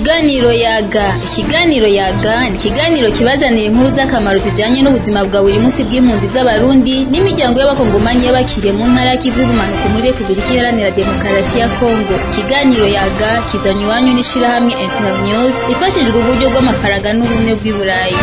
Ikiganiro yaga ikiganiro yaga ni ikiganiro kibazanira inkuru z'akamaro zijanye n'ubuzima bwa buri munsi bw'impunzi z'abarundi n'imiryango y'abakongomanyi y'abakiriye mu ntara y'ikivu y'ubumanuko muri Repubulika Iharanira Demokarasi ya Kongo ikiganiro yaga kizanywe iwanyu n'ishirahamwe Internews ifashijwe uburyo bw'amafaranga n'ubumwe bw'i Burayi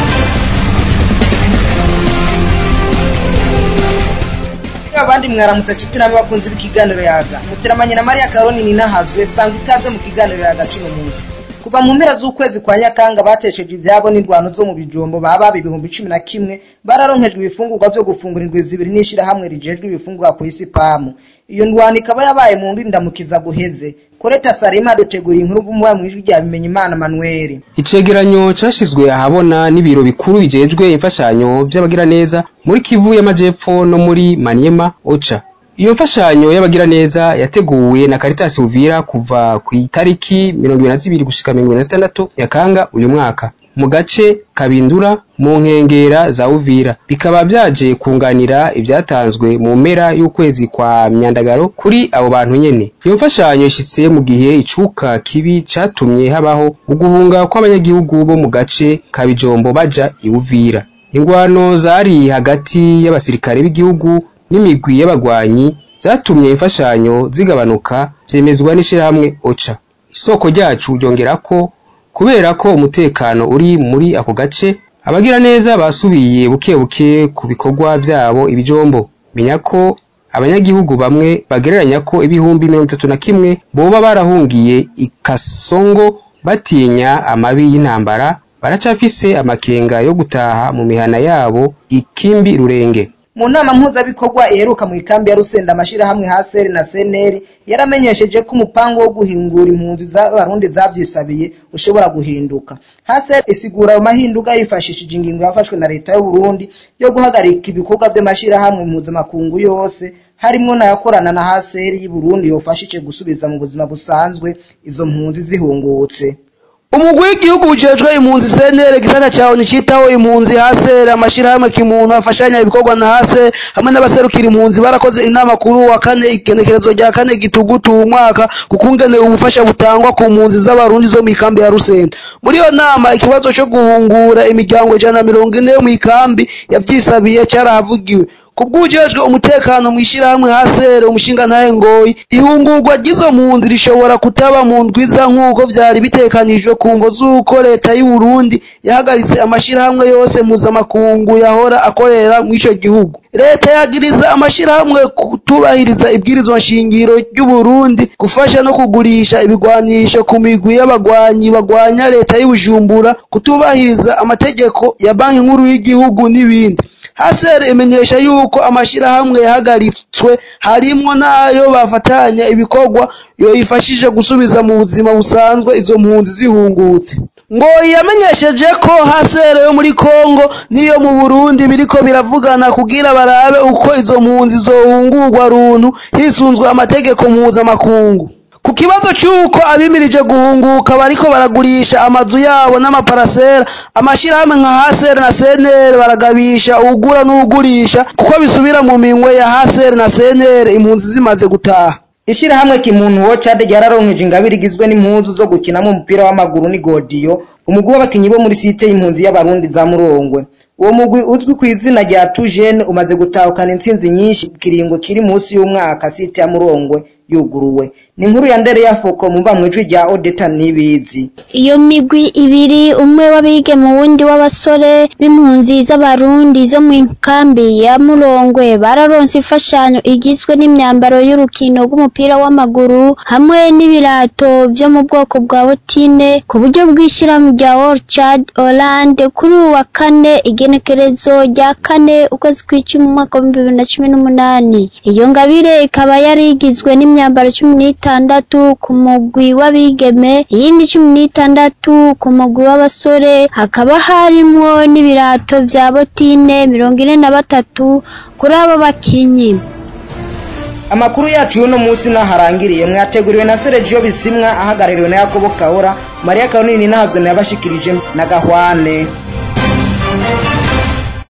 abandi mwaramutse nshuti n'abakunzi b'ikiganiro yaga muteramanye na Maria Karoni ninahazwe sanga ikaze mu kiganiro yaga cumi munsi kuva mu mpera z'ukwezi kwa Nyakanga batesheje ibyabo n'indwano zo mu bijombo baba ibihumbi cumi na kimwe bararonkejwe ibifungurwa vyo gufungura indwi zibiri n'ishirahamwe rijejwe ibifungurwa ku isi pamu iyo ndwano ikaba yabaye mu ndindamukiza guheze Koreta Salima duteguriye inkuru bumuba mu ijwi rya bimenya Imana Manuel Icegeranyo cashizwe ahabona n'ibiro bikuru bijejwe imfashanyo vy'abagiraneza muri Kivu y'Amajepfo no muri Maniema Ocha. Iyo mfashanyo y'abagiraneza yateguwe na Caritas Uvira kuva ku itariki 22 gushika 26 Nyakanga uyu mwaka mu gace Kabindura mu nkengera za Uvira bikaba vyaje kunganira ivyatanzwe mu mpera y'ukwezi kwa Myandagaro kuri abo bantu nyene. Iyo mfashanyo ishitse mu gihe icuka kibi catumye habaho uguhunga kw'abanyagihugu bo mu gace ka Bijombo baja i Uvira. Ingwano zari hagati y'abasirikare b'igihugu n'imigwi y'abagwanyi zatumye imfashanyo zigabanuka vyemezwa n'ishirahamwe OCHA. Isoko ryacu ryongerako kubera ko umutekano uri muri ako gace abagiraneza basubiye buke buke ku bikorwa vyabo ibijombo menya ko abanyagihugu bamwe bagereranya ko ibihumbi mirongo itatu na kimwe boba barahungiye ikasongo batinya amabi y'intambara baracafise amakenga yo gutaha mu mihana yabo ikimbi rurenge mu nama mpuzabikorwa iheruka mu ikambi ya Rusenda amashirahamwe Haseri na Seneri yaramenyesheje ko umupango wo guhingura impunzi z'abarundi zavyisabiye ushobora guhinduka Haseri isigura ayo mahinduka yifashishije ingingo yafashwe na leta y'u Burundi yo guhagarika ibikorwa vy'amashirahamwe mpuzamakungu yose harimwo nayakorana na Haseri y'u Burundi yofashije gusubiza mu buzima busanzwe izo mpunzi zihungutse umugwi w'igihugu ujejwe impunzi senere gisata cawe nicitaho impunzi hasere amashirahamwe kimuntu afashanya ibikorwa na hase hamwe n'abaserukira impunzi barakoze inama kuri wa kane igenekerezo rya kane gitugutu uwu mwaka kukungene ubufasha butangwa ku mpunzi z'abarundi zo mw'ikambi ya rusenda muri iyo nama ikibazo co guhungura imiryango ijana na mirongo ine yo mw'ikambi yavyisabiye carahavugiwe kubwujejwe umutekano mwishirahamwe hasere umushinga ntahe ngoyi ihungurwa ry'izo mpunzi rishobora kutaba mu ndwiza nk'uko vyari bitekanijwe ku mvo z'uko leta y'u Burundi yahagaritse amashirahamwe yose mpuzamakungu yahora akorera mw'ico gihugu leta yagiriza amashirahamwe kutubahiriza ibwirizwa nshingiro ry'u Burundi gufasha no kugurisha ibigwanisho ku migwi y'abagwanyi bagwanya leta y'Ubujumbura kutubahiriza amategeko ya banki nkuru y'igihugu n'ibindi hasere imenyesha yuko amashirahamwe yahagaritswe harimwo n'ayo bafatanya ibikorwa yoyifashije gusubiza mu buzima busanzwe izo mpunzi zihungutse ngo yamenyesheje ko hasere yo muri Kongo niyo mu Burundi biriko biravugana kugira barabe uko izo mpunzi zohungurwa runtu hisunzwe amategeko mpuzamakungu ku kibazo cy'uko abimirije guhunguka bariko baragurisha amazu yabo n'amaparasera amashirahamwe nka hasere na senere baragabisha uwugura n'uwugurisha kuko bisubira mu minwe ya hasere na senere impunzi zimaze gutaha ishirahamwe kimuntu Watchad ryararonkeje ingabire igizwe n'impuzu zo gukinamo umupira w'amaguru ni godiyo umugwi w'abakinyi bo muri site y'impunzi y'abarundi za Murongwe uwo mugwi uzwi ku izina rya Tujene umaze gutahukana intsinzi nyinshi kiringo kiri munsi y'umwaka site ya Murongwe yuguruwe ni inkuru ya ndere ya foko mumba mwijwi rya Odeta nibizi iyo migwi ibiri umwe w'abige mu wundi w'abasore b'impunzi z'abarundi zo mu kambi ya Murongwe bararonse imfashanyo igizwe n'imyambaro y'urukino rw'umupira w'amaguru hamwe n'ibirato byo mu bwoko bwa botine ku buryo bw'ishyirahamwe rya Orchard Hollande kuri uwa kane igenekerezo rya kane ukwezi kw'icumi umwaka w'ibihumbi bibiri na cumi n'umunani iyo ngabire ikaba yari igizwe n'imyambaro cumi n'itandatu ku mugwi w'abigeme iyindi cumi n'itandatu ku mugwi w'abasore hakaba harimwo n'ibirato vya botine mirongo ine na batatu kuri abo bakinyi amakuru yacu y'uno munsi naharangiriye mwateguriwe na Sergio Bisimwa ahagarariwe na Yakobo Kahora Maria Kanini nahazwe na yabashikirije na Gahwane